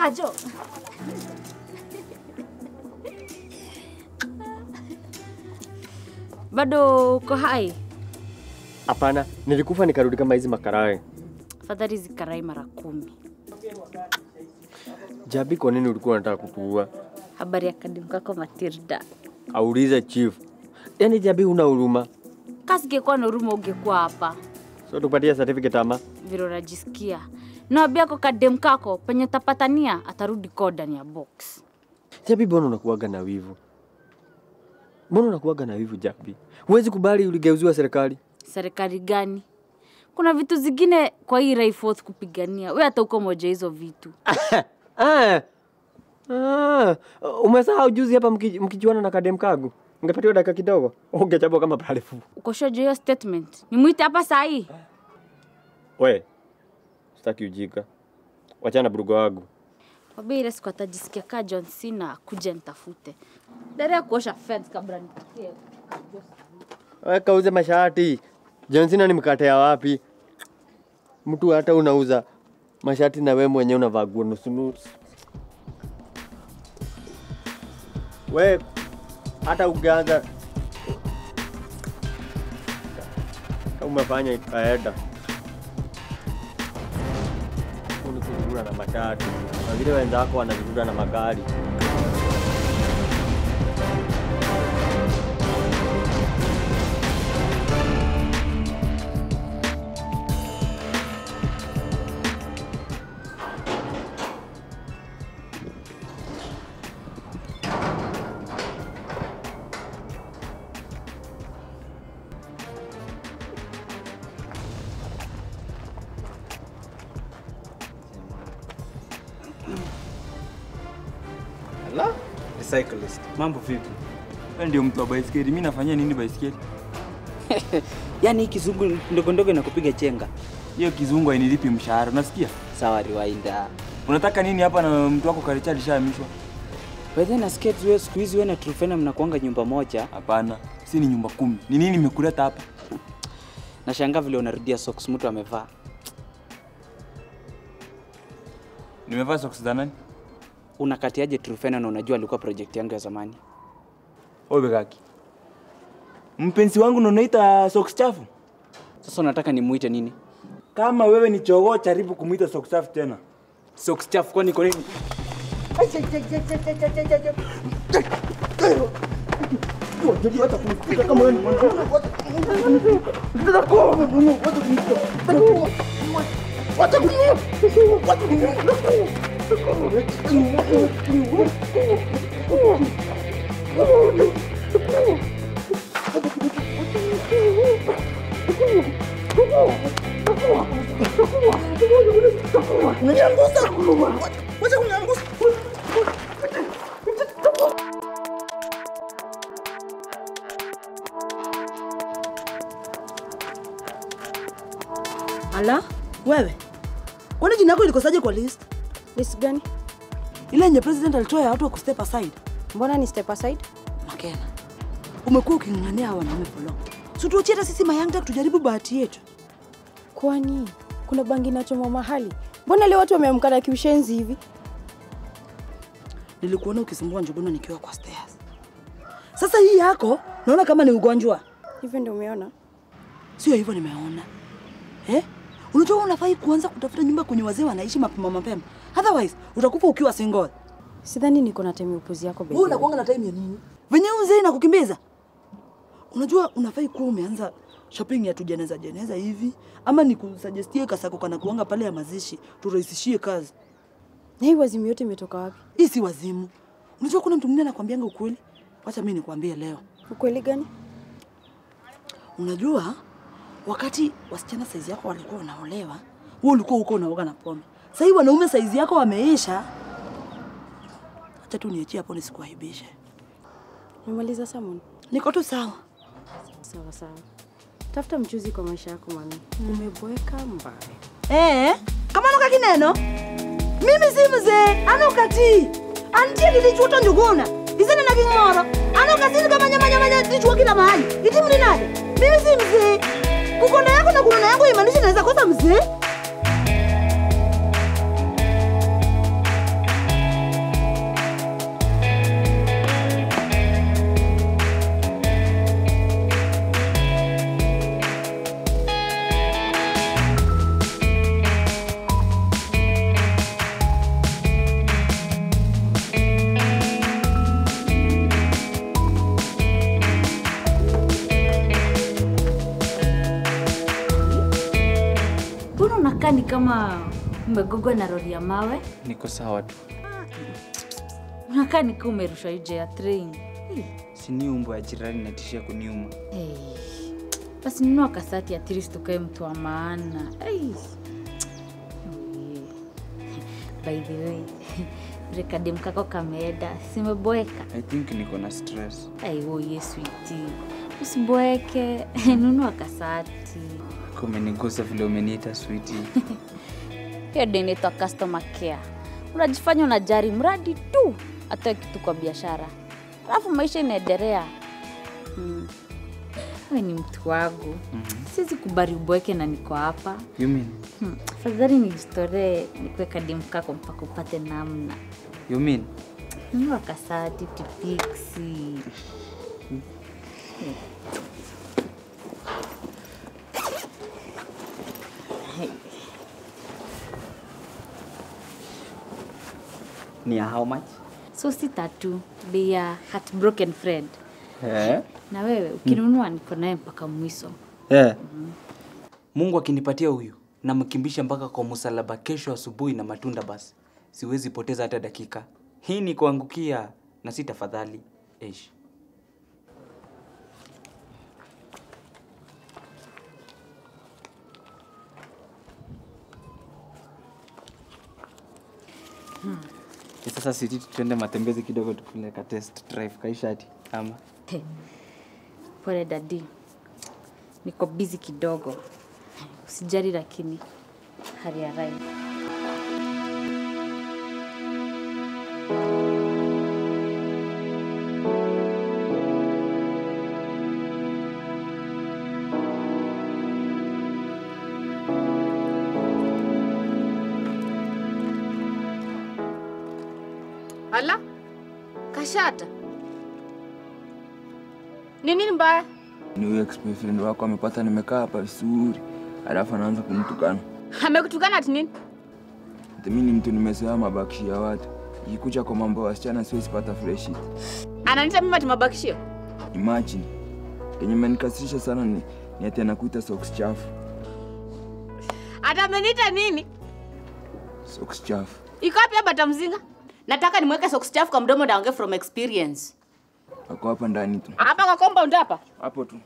Kajo. Bado uko hai? Hapana, nilikufa nikarudi kama hizi makarae. Afadhali zikarai mara kumi. Jabi, kwa nini ulikuwa unataka kutuua? Habari ya kadimu kako Matilda. Aulize chief. Yaani Jabi, una huruma? Kasi ingekuwa na huruma ungekuwa hapa. So tupatie certificate ama? Vile unajisikia. Nawambia ko kadem kako penye tapatania atarudi ko ndani ya box. Jabi, mbona unakuwaga na wivu? Mbona unakuwaga na wivu Jabi? Huwezi kubali uligeuziwa serikali? Serikali gani? Kuna vitu zingine kwa hii Raiforth kupigania. We hata uko moja hizo vitu. Ah. Ah. Umesahau juzi hapa mki- mkijuana na kadem kagu. Ungepatiwa dakika kidogo. Ungechapwa kama palefu. Ukoshoja hiyo statement. Nimwite hapa saa hii. We. Sitaki ujika. Wachana burugo wangu. Wabia ile siku atajisikia kaa John Cena kuja nitafute. Dare ya kuosha fence kabla nipitie. We kauze mashati. John Cena ni mkate ya wapi? Mtu hata unauza mashati na we mwenyewe unavaa nguo nusu nusu. We hata ukianza kama umefanya ikaenda Huu ni kuzurura na matatu na vile wenzako wanazurura na magari. Ala, recyclist. Mambo vipi? Wewe ndio mtu wa baisikeli. Mimi nafanyia nini baisikeli? Yaani hii kizungu ndogo ndogo inakupiga chenga. Hiyo kizungu hainilipi mshahara. Unasikia? Sawa Riwainda. Unataka nini hapa na mtu wako Karicha alishahamishwa? By then nasikia tu wewe siku hizi wewe na Trufena mnakuanga nyumba moja. Hapana, si ni nyumba kumi. Ni nini nimekuleta hapa? Nashangaa vile unarudia socks mtu amevaa. Nimevaa socks za nani? Unakatiaje Trufena na unajua alikuwa project yangu ya zamani? Wewe kaki. Mpenzi wangu ndo unaita socks chafu? Sasa unataka nimuite nini? Kama wewe ni chogoo, jaribu kumuita socks chafu tena. Socks chafu kwani kwa nini? Ala, wewe kwani jina yako ilikosaje kwa list List gani? ile yenye president alitoa ya watu wa kustep aside? Mbona ni step aside? Makena, umekuwa uking'ang'ania hawa wanaume for long, si tuachie hata sisi mayangta tujaribu bahati yetu. Kwani kuna bangi inachomwa mahali? Mbona leo watu wameamka na kiushenzi hivi? Nilikuona ukisumbua Njuguna nikiwa kwa stairs. Sasa hii yako naona kama ni ugonjwa, Hivyo ndio umeona? sio hivyo? Nimeona eh? Unajua unafai kuanza kutafuta nyumba kwenye wazee wanaishi mapema mapema, otherwise utakufa ukiwa single. Sidhani niko na time ya upuzi yako baby. Wewe unakuanga na time ya nini? Venye huyu mzee inakukimbiza. Unajua unafai kuwa umeanza shopping ya tujeneza jeneza hivi ama nikusuggestie kasako kana kuanga pale ya mazishi turahisishie kazi. Na hii wazimu yote imetoka wapi? Hii si wazimu. Unajua kuna mtu mwingine anakuambianga ukweli? Wacha mimi nikwambie leo. Ukweli gani? Unajua wakati wasichana saizi yako walikuwa wanaolewa, wewe ulikuwa huko unaoga na pombe. Sasa hivi wanaume saizi yako wameisha. Acha tu niachie hapo nisikuaibishe. Umemaliza salmon? Niko tu sawa. Sawa sawa. Tafuta mchuzi kwa maisha yako mami. Umeboeka mbaya. Eh, kama nuka kineno mimi si mzee anukati antie lilichuta njuguna isene na king'oro anukasini kama nyama nyama nyama tichua kila mahali iti mli nade mimi si mzee kukonda yako na kunona yangu imaanisha naweza kosa mzee Mbona unakaa ni kama umegogwa na lori ya mawe? Niko sawa tu. Unakaa ni kama umerushwa nje ya train. Hey. Sini umbo ya jirani natishia kuniuma. Hey. Basi nunua kasati at least ukae mtu wa maana. Hey. By the way, rekadi mkako kameenda, simeboeka. I think niko na stress. Aiwoye switi, usiboeke, nunua kasati. Kumenigusa vile umeniita sweetie. Hiyo ndio inaitwa customer care. Unajifanya unajari mradi tu atoe kitu kwa biashara, alafu maisha inaendelea. Hmm. Wewe ni mtu wangu, siwezi kubali ubweke na niko hapa. You mean? Hmm. Afadhali nijitolee nikuwe kadimu kako mpaka upate namna. You mean? Nunua kasati, pipiksi. Ni ya how much? So si tatu, bei ya heartbroken friend. Eh? Na wewe ukinunua niko naye mpaka mwisho. Eh. Mungu akinipatia huyu namkimbisha mpaka kwa msalaba kesho asubuhi na matunda basi. Siwezi poteza hata dakika. Hii ni kuangukia na si tafadhali. Eish. Sasa siti tuende matembezi kidogo tukule ka test drive kaishati ama He. Pole dadi, niko busy kidogo. Usijali, lakini hali ya rai. Ala, Kashata, ni nini mbaya? ni huyo ex-boyfriend wako amepata nimekaa hapa vizuri, alafu anaanza kunitukana. Amekutukana ati nini? Ati mimi ni mtu nimezoea mabakshi ya watu, ikikuja kwa mambo ya wasichana siwezi pata fresh hit. Ananiita mimi ati mabakishio? Imagine kenye imenikasirisha sana ni, ni ati anakuita socks chafu, Ata ameniita nini? socks chafu. Iko wapi hapa tamzinga? Nataka nimweke socks chafu kwa mdomo ndaongee from experience. Ako hapa ndani tu, Hapa kwa compound hapa. hapo tu.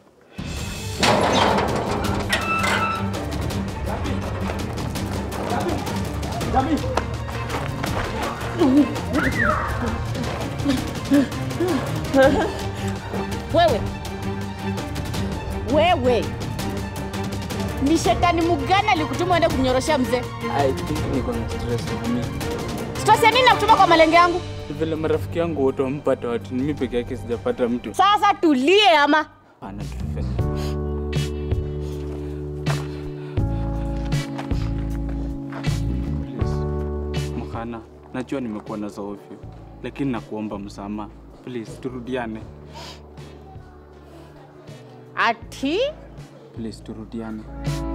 Wewe. Wewe. Ni shetani mgani alikutuma uende kunyoroshea mzee? I think niko na stress mami. Stress ya nini nakutuma kwa malenge yangu? Ni Vile marafiki yangu wote wampata watu, ni mimi peke yake sijapata mtu. Sasa tulie ama. Hapana, Trufen. Please. Mhana, najua nimekuwa na zoofyo, lakini nakuomba msamaha. Please, turudiane. Ati Please, turudiane.